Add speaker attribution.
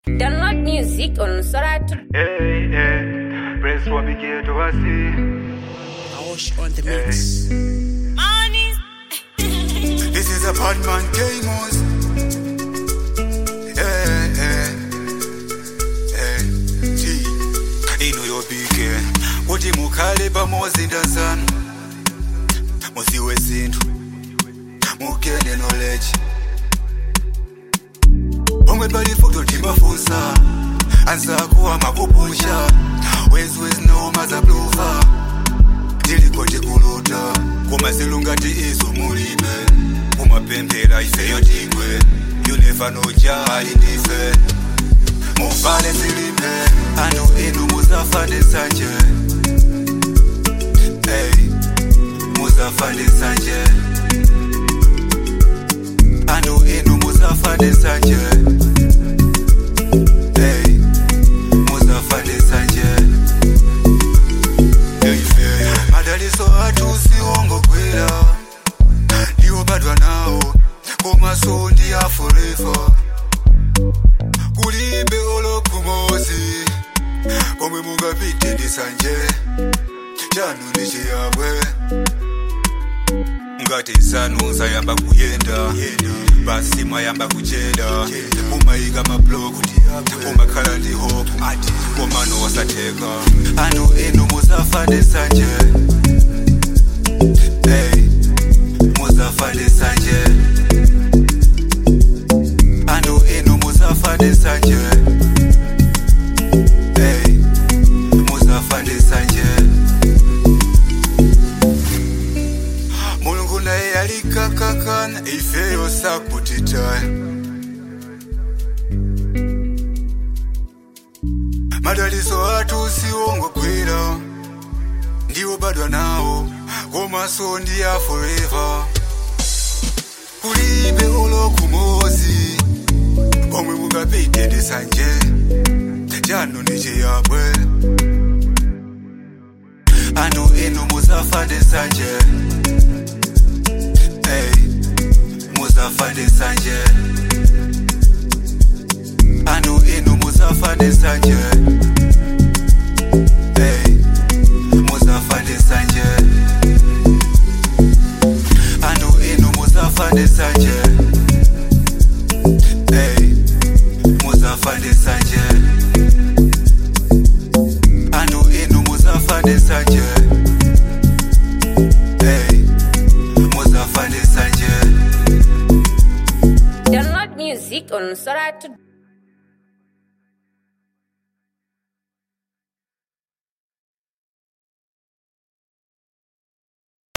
Speaker 1: Download music on Soratu.
Speaker 2: Hey, hey, press for me get to see.
Speaker 3: Aosh on the mix.
Speaker 4: This is a bad man K-Moss. Hey, hey, hey, T. Ino yobike kuti mukhale pamodzi ndazanu musiwe zinthu mugene knowledge pomwe pali futo timafunsa anzako amakupusha wezwezinoma zabluva tilikoti kuluta koma zilungati izo mulibe kumapemphera ifeyo tigwe you never know jali ndife muvale zilimbe anu inu muzafa ndesanje hey, muzafa ndesanje anu inu muzafa ndesanje hey, muzafa ndesanje madaliso athu siwongogwera ndiwo badwa nawo komaso ndi a forever kulibe olokumozi komwe mungapite ndisanje chanu ndi chiyabwe ngati zanu zayamba kuyenda basi mwayamba kucheda umayika mabloku umakhala ndi hope komano wasatheka anu inu muzafa ndesanje hey, muzafa ndesanje anu inu muzafa ndesanje hey, muzafa ndesanje mulungu naye yalikakakana ifeyo sakutitaya madaliso athu siwongogwera ndiwo badwa nawo komaso ndi a forever kulibe olokumozi omwe mungapite ndisanje chanu ndi chiyabwe anu inu muzafa ndisanje hey, muzafa ndisanje anu inu muzafa ndisanje hey, muzafa ndisanje anu inu muzafa ndisanje hey, muzafa ndisanje